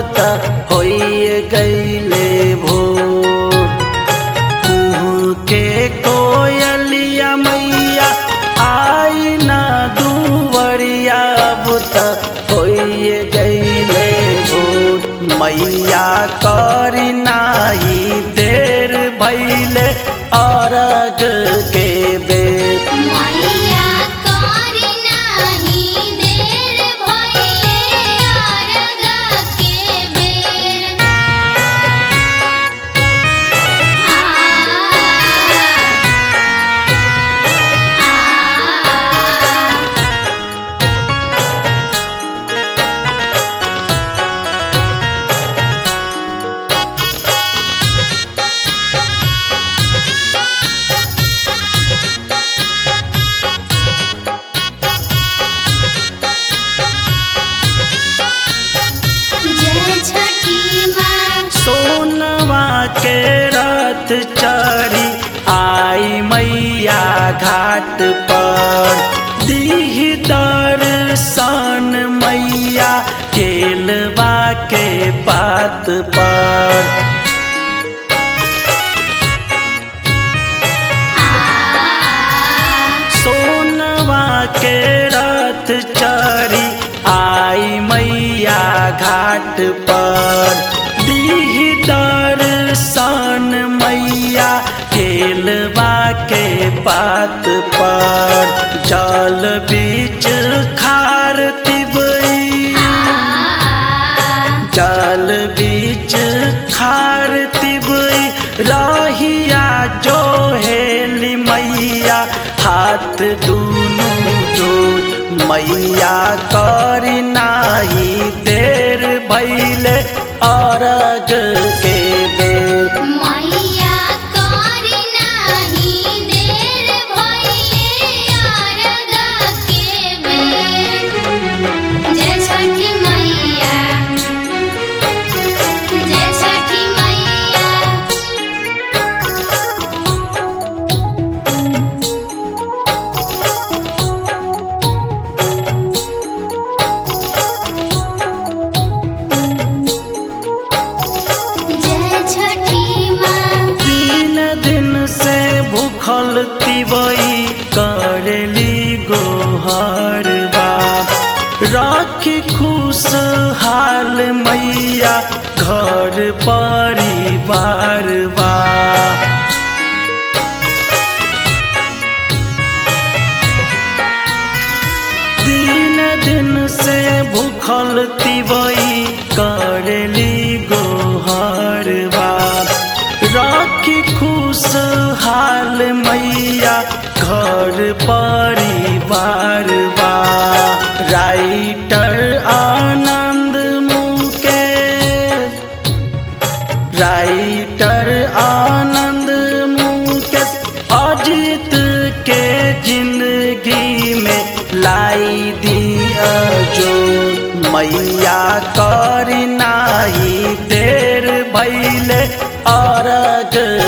त होइए गईले भोर कुहू के कोयलिया मैया आई ना दुवरिया बुत होइए गईले भोर मैया करी नाही देर भैले अरग के बेर मैया करी नाही देर भइले अरग के बेर आ आ जय छठी माँ सोनवा के रथ चढ़ी आई मैया घाट पर दीह दर्शन मैया केलवा के बात पर सोनवा के रथ चढ़ी आई मैया घाट पर दीह दर्शन मैया खेलवा के बात पर जल बीच खार तिबई जल बीच खार तिबई रहिया जो हेली मैया हाथ दूनु जोड़ मैया करी नाही देर भैले अरग के बेर मैया करी नाही देर भइले अरग के बेर जय छठी मैया जय छठी मैया जय छठी माँ तीन दिन से भूखल तिवई करली गोहर बाप राखी खुश हाल मैया घर परिवार बा तीन दिन से भूखल तिवई करली गोहर बाप राखी खुश हाल मैया घर परिवार बा राइटर आनंद मुकेश राइटर आनंद मुकेश अजित के जिंदगी में लाई दिया जो मैया करी नाही देर भैले अरग